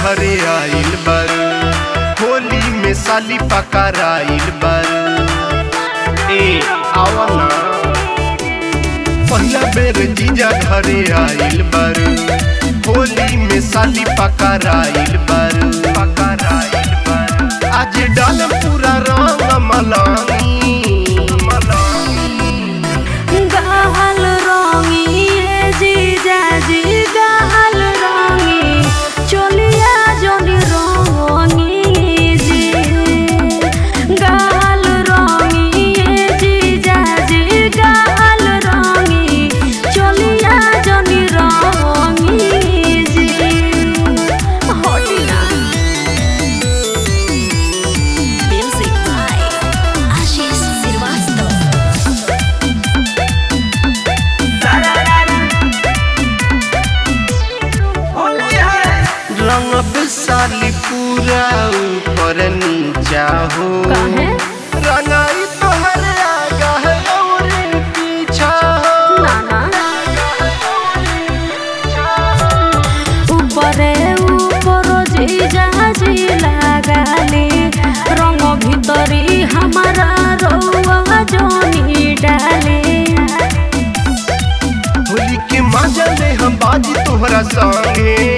घरे आइल बर होली में साली पकड़ाइल बर ए आवा ना पहला बेर जीजा घरे आइल बर होली में साली पकड़ाइल बर पकड़ाइल बर आज डाल पूरा रंग मलानी मलानी गाल रंगी ए जीजाजी गाल रंगी चलिया जनी रंगी जी गाल रंगी ए जीजाजी गाल रंगी चलिया जनी रंगी जी हटिना Music by Ashish Srivastava. रंग साली पूरा ऊपर नीचा हो काहे? रंगाई तोहर आगा है और पीछा हो नाना উপরে উপর জিজাজি লাগালে রঙ ভিতরি হামারা রৌয়া জনি ডালে होली के मजा में हम बाजी तोहरा संगे